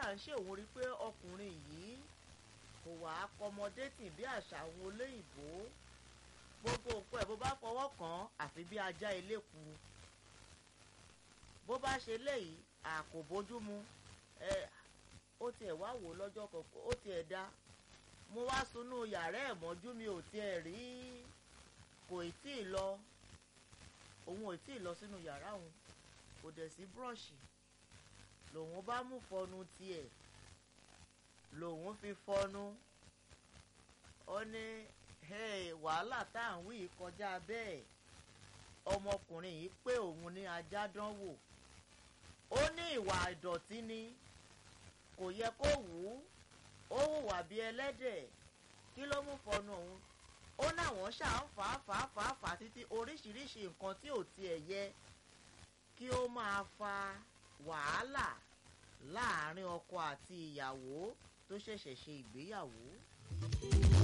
à ń ṣe òun rí pé ọkùnrin yìí kò wá akọmọdétì bí àṣà àwọn olóyìnbó gbogbo nǹkan ẹ̀ bó bá fọwọ́ kàn án àfi bí ajá eléku bó bá ṣe léyìí àkò bójú mu ẹ ó tiẹ̀ wá wò lọ́jọ́ kọ̀ọ̀kan ó tiẹ̀ dá mo wá sunú yàrá ẹ̀ mọ́jú mi ò tiẹ̀ rí kò ì tí ì lọ òun ò tí ì lọ sínú yàrá òun kò dẹ̀ sí búrọ̀ṣì lòun bá mú fọnu tiẹ̀ lòun fi fọnu ó ní wàhálà tá à ń wí kọjá bẹ́ẹ̀ ọmọkùnrin yìí pé òun ní ajá dánwò ó ní ìwà ìdọ̀tí ni kò yẹ kó wù ú ó hùwà bí ẹlẹ́dẹ̀ kí ló mú fọnu òun ó náwọn ṣáà ń fà á fà á fà á fà á títí oríṣiríṣi nǹkan tí ò tiẹ̀ yẹ kí ó máa fa wàhálà láàárín ọkọ àti ìyàwó tó ṣẹ̀ṣẹ̀ ṣe ìgbéyàwó.